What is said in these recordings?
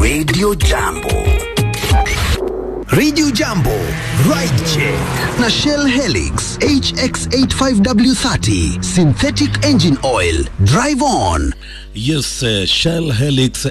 Radio Jambo. Radio Jambo, Ride Check na Shell Helix HX85W30 Synthetic Engine Oil. Drive on. Yes, uh, Shell Helix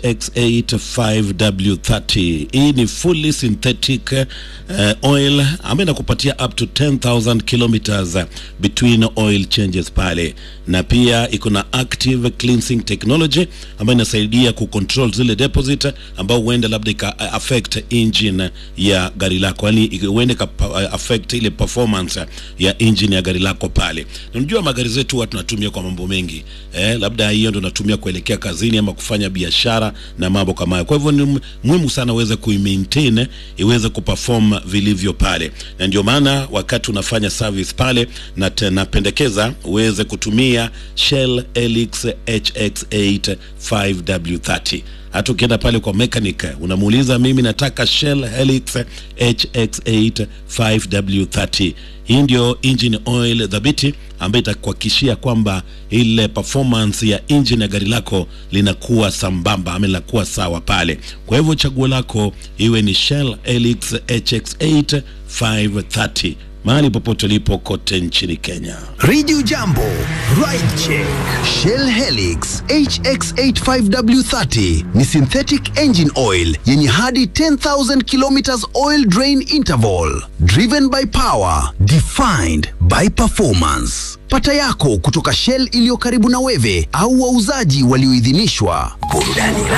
HX85W30. Hii ni fully synthetic uh, oil ambayo inakupatia up to 10,000 kilometers uh, between oil changes pale, na pia iko na active cleansing technology ambayo inasaidia kucontrol zile deposit ambao huenda labda ika uh, affect engine ya gari lako, yani huenda ika uh, affect ile performance ya engine ya gari lako pale. Na unajua magari zetu huwa tunatumia kwa mambo mengi eh, labda hiyo ndio natumia kuelekea kazini ama kufanya biashara na mambo kama hayo. Kwa hivyo ni muhimu sana uweze kuimaintain iweze kuperform vilivyo pale, na ndio maana wakati unafanya service pale na napendekeza uweze kutumia Shell Helix HX8 5W30 hata ukienda pale kwa mechanic unamuuliza, mimi nataka Shell Helix HX8 5W30. Hii ndio engine oil dhabiti ambayo itakuhakikishia kwamba ile performance ya engine ya gari lako linakuwa sambamba ama linakuwa sawa pale. Kwa hivyo chaguo lako iwe ni Shell Helix HX8 530 mahali popote ulipo kote nchini Kenya. Radio Jambo, Ride Check. Shell Helix HX85W30 ni synthetic engine oil yenye hadi 10,000 kilometers oil drain interval. Driven by power, defined by performance. Pata yako kutoka Shell iliyo karibu na wewe au wauzaji walioidhinishwa. Burudani